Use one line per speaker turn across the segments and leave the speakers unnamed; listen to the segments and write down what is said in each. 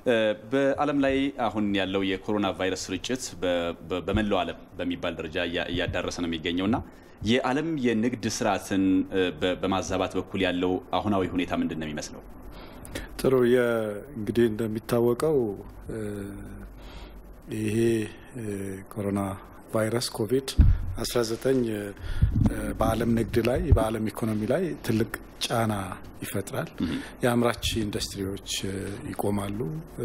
በዓለም ላይ አሁን ያለው የኮሮና ቫይረስ ስርጭት በመላው ዓለም በሚባል ደረጃ እያዳረሰ ነው የሚገኘው እና የዓለም የንግድ ስርዓትን በማዛባት በኩል ያለው አሁናዊ ሁኔታ ምንድን ነው የሚመስለው?
ጥሩ እንግዲህ እንደሚታወቀው ይሄ ኮሮና ቫይረስ ኮቪድ 19 በዓለም ንግድ ላይ በዓለም ኢኮኖሚ ላይ ትልቅ ጫና ይፈጥራል። የአምራች ኢንዱስትሪዎች ይቆማሉ፣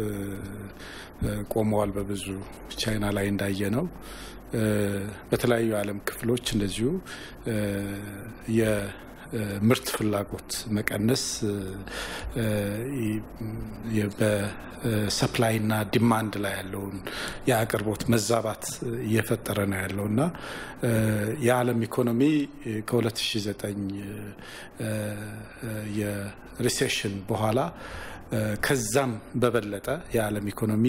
ቆመዋል። በብዙ ቻይና ላይ እንዳየ ነው። በተለያዩ የዓለም ክፍሎች እንደዚሁ የምርት ፍላጎት መቀነስ በሰፕላይና ዲማንድ ላይ ያለውን የአቅርቦት መዛባት እየፈጠረ ነው ያለው እና የዓለም ኢኮኖሚ ከ2009 የሪሴሽን በኋላ ከዛም በበለጠ የዓለም ኢኮኖሚ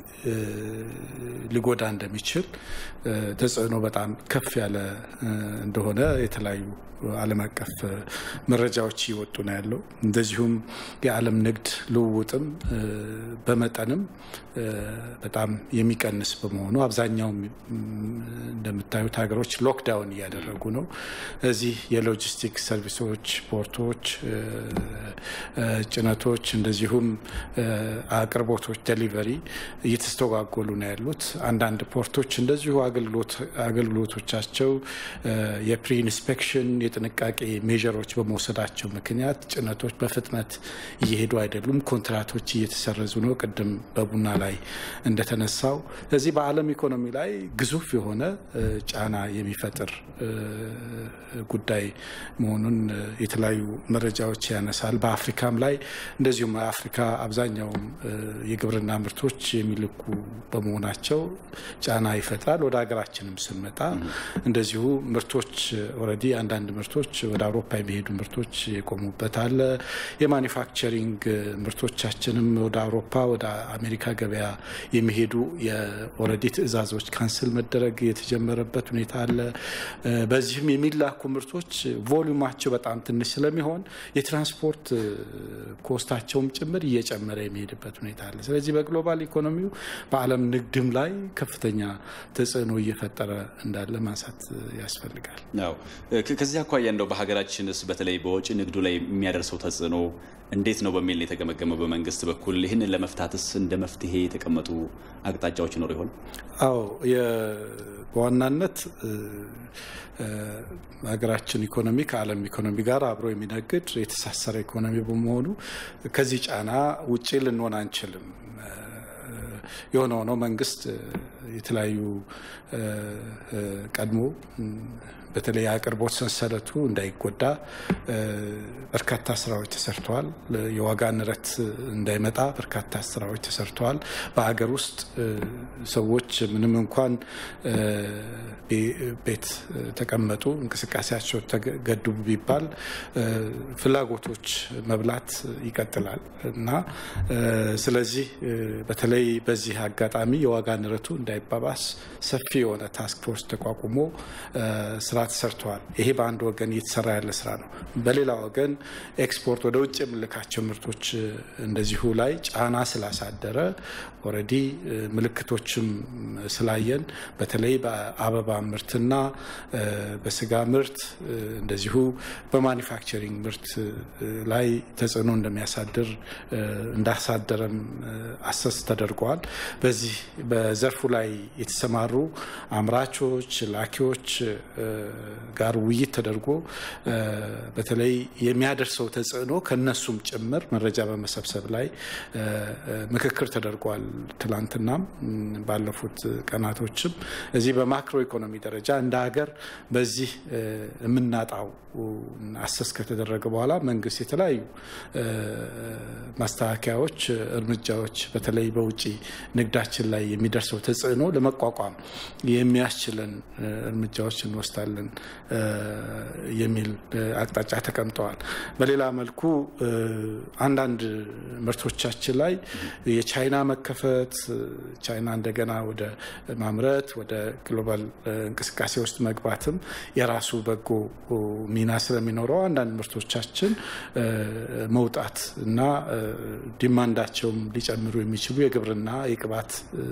ሊጎዳ እንደሚችል ተጽዕኖ በጣም ከፍ ያለ እንደሆነ የተለያዩ ዓለም አቀፍ መረጃዎች እየወጡ ነው ያለው። እንደዚሁም የዓለም ንግድ ልውውጥም በመጠንም በጣም የሚቀንስ በመሆኑ አብዛኛው እንደምታዩት ሀገሮች ሎክዳውን እያደረጉ ነው። እዚህ የሎጂስቲክ ሰርቪሶች፣ ፖርቶች፣ ጭነቶች እንደዚሁም አቅርቦቶች ዴሊቨሪ እየተስተጓጎሉ ነው ያሉት። አንዳንድ ፖርቶች እንደዚሁ አገልግሎቶቻቸው የፕሪ ኢንስፔክሽን የጥንቃቄ ሜዥሮች በመውሰዳቸው ምክንያት ጭነቶች በፍጥነት እየሄዱ አይደሉም። ኮንትራቶች እየተሰረዙ ነው። ቅድም በቡና ላይ እንደተነሳው እዚህ በዓለም ኢኮኖሚ ላይ ግዙፍ የሆነ ጫና የሚፈጥር ጉዳይ መሆኑን የተለያዩ መረጃዎች ያነሳል። በአፍሪካም ላይ እንደዚሁም አፍሪካ አብዛኛውም የግብርና ምርቶች የሚልኩ በመሆናቸው ጫና ይፈጥራል። ወደ ሀገራችንም ስንመጣ እንደዚሁ ምርቶች ኦልሬዲ አንዳንድ ምርቶች ወደ አውሮፓ የሚሄዱ ምርቶች የቆሙበት አለ። የማኒፋክቸሪንግ ምርቶቻችንም ወደ አውሮፓ ወደ አሜሪካ ገበያ የሚሄዱ የኦልሬዲ ትዕዛዞች ካንስል መደረግ የተጀመረበት ሁኔታ አለ። በዚህም የሚላኩ ምርቶች ቮሊዩማቸው በጣም ትንሽ ስለሚሆን የትራንስፖርት ኮስታቸውም ጭምር እየጨመረ የሚሄድበት ሁኔታ አለ። ስለዚህ በግሎባል ኢኮኖሚው በዓለም ንግድም ላይ ከፍተኛ ተጽዕኖ እየፈጠረ እንዳለ ማንሳት ያስፈልጋል።
ከዚህ አኳያ እንደው በሀገራችንስ በተለይ በወጪ ንግዱ ላይ የሚያደርሰው ተጽዕኖ እንዴት ነው በሚል የተገመገመው በመንግስት በኩል ይህንን ለመፍታትስ እንደ መፍትሄ የተቀመጡ አቅጣጫዎች ይኖሩ ይሆን?
አዎ በዋናነት ሀገራችን ኢኮኖሚ ከዓለም ኢኮኖሚ ጋር አብሮ የሚነግድ የተሳሰረ ኢኮኖሚ በመሆኑ ከዚህ ጫና ውጪ ልንሆን አንችልም። የሆነ ሆኖ መንግስት የተለያዩ ቀድሞ በተለይ የአቅርቦት ሰንሰለቱ እንዳይጎዳ በርካታ ስራዎች ተሰርተዋል። የዋጋ ንረት እንዳይመጣ በርካታ ስራዎች ተሰርተዋል። በሀገር ውስጥ ሰዎች ምንም እንኳን ቤት ተቀመጡ፣ እንቅስቃሴያቸው ተገድቡ ቢባል ፍላጎቶች መብላት ይቀጥላል እና ስለዚህ በተለይ በዚህ አጋጣሚ የዋጋ ንረቱ እንዳይባባስ ሰፊ የሆነ ታስክ ፎርስ ተቋቁሞ ስራ ተሰርተዋል። ይሄ በአንድ ወገን እየተሰራ ያለ ስራ ነው። በሌላ ወገን ኤክስፖርት ወደ ውጭ የምልካቸው ምርቶች እንደዚሁ ላይ ጫና ስላሳደረ ኦልሬዲ ምልክቶችም ስላየን በተለይ በአበባ ምርትና በስጋ ምርት እንደዚሁ በማኒፋክቸሪንግ ምርት ላይ ተጽዕኖ እንደሚያሳድር እንዳሳደረም አሰስ ተደርገዋል። በዚህ በዘርፉ ላይ የተሰማሩ አምራቾች፣ ላኪዎች ጋር ውይይት ተደርጎ በተለይ የሚያደርሰው ተጽዕኖ ከነሱም ጭምር መረጃ በመሰብሰብ ላይ ምክክር ተደርጓል። ትላንትናም ባለፉት ቀናቶችም እዚህ በማክሮ ኢኮኖሚ ደረጃ እንደ ሀገር በዚህ የምናጣው አሰስ ከተደረገ በኋላ መንግስት የተለያዩ ማስተካከያዎች፣ እርምጃዎች በተለይ በውጭ ንግዳችን ላይ የሚደርሰው ተጽዕኖ ለመቋቋም የሚያስችለን እርምጃዎች እንወስዳለን የሚል አቅጣጫ ተቀምጠዋል። በሌላ መልኩ አንዳንድ ምርቶቻችን ላይ የቻይና መከፈት ቻይና እንደገና ወደ ማምረት ወደ ግሎባል እንቅስቃሴ ውስጥ መግባትም የራሱ በጎ ሚና ስለሚኖረው አንዳንድ ምርቶቻችን መውጣት እና ዲማንዳቸውም ሊጨምሩ የሚችሉ የግብርና የቅባት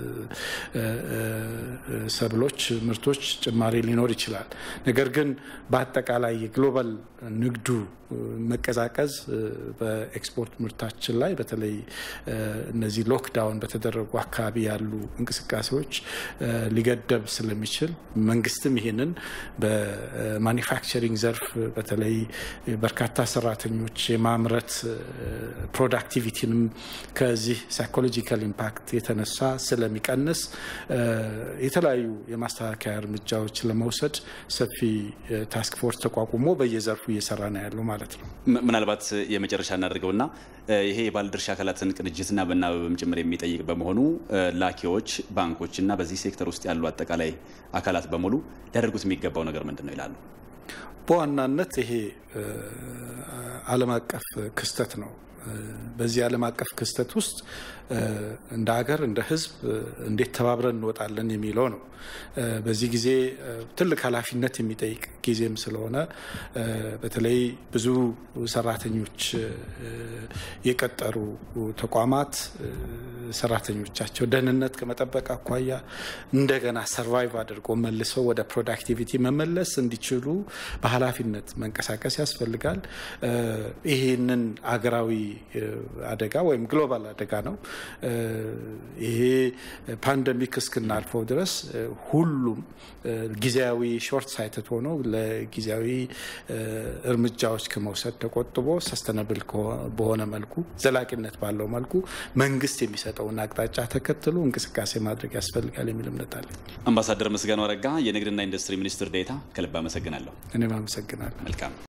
ሰብሎች ምርቶች ጭማሪ ሊኖር ይችላል። ነገር ግን በአጠቃላይ የግሎባል ንግዱ መቀዛቀዝ በኤክስፖርት ምርታችን ላይ በተለይ እነዚህ ሎክዳውን በተደረጉ አካባቢ ያሉ እንቅስቃሴዎች ሊገደብ ስለሚችል መንግስትም ይህንን በማኒፋክቸሪንግ ዘርፍ በተለይ በርካታ ሰራተኞች የማምረት ፕሮዳክቲቪቲንም ከዚህ ሳይኮሎጂካል ኢምፓክት የተነሳ ስለሚቀንስ የተለያዩ የማስተካከያ እርምጃዎች ለመውሰድ ሰፊ ታስክ ፎርስ ተቋቁሞ በየዘርፉ እየሰራ ነው ያለው ማለት ነው።
ምናልባት የመጨረሻ እናደርገውና ይሄ የባለድርሻ አካላትን ቅንጅትና መናበብም ጭምር የሚጠይቅ በመሆኑ ላኪዎች፣ ባንኮች እና በዚህ ሴክተር ውስጥ ያሉ አጠቃላይ አካላት በሙሉ ሊያደርጉት የሚገባው ነገር ምንድን ነው ይላሉ?
በዋናነት ይሄ ዓለም አቀፍ ክስተት ነው። በዚህ ዓለም አቀፍ ክስተት ውስጥ እንደ ሀገር እንደ ሕዝብ እንዴት ተባብረን እንወጣለን የሚለው ነው። በዚህ ጊዜ ትልቅ ኃላፊነት የሚጠይቅ ጊዜም ስለሆነ በተለይ ብዙ ሰራተኞች የቀጠሩ ተቋማት ሰራተኞቻቸው ደህንነት ከመጠበቅ አኳያ እንደገና ሰርቫይቭ አድርጎ መልሰው ወደ ፕሮዳክቲቪቲ መመለስ እንዲችሉ በኃላፊነት መንቀሳቀስ ያስፈልጋል። ይህንን አገራዊ አደጋ ወይም ግሎባል አደጋ ነው። ይሄ ፓንደሚክ እስክናልፈው ድረስ ሁሉም ጊዜያዊ ሾርት ሳይትድ ሆኖ ለጊዜያዊ እርምጃዎች ከመውሰድ ተቆጥቦ ሰስተነብል በሆነ መልኩ ዘላቂነት ባለው መልኩ መንግስት የሚሰጠውን አቅጣጫ ተከትሎ እንቅስቃሴ ማድረግ ያስፈልጋል የሚል እምነት አለ።
አምባሳደር ምስጋናው አረጋ የንግድና ኢንዱስትሪ ሚኒስትር ዴኤታ ከልብ አመሰግናለሁ።
እኔም አመሰግናለሁ።
መልካም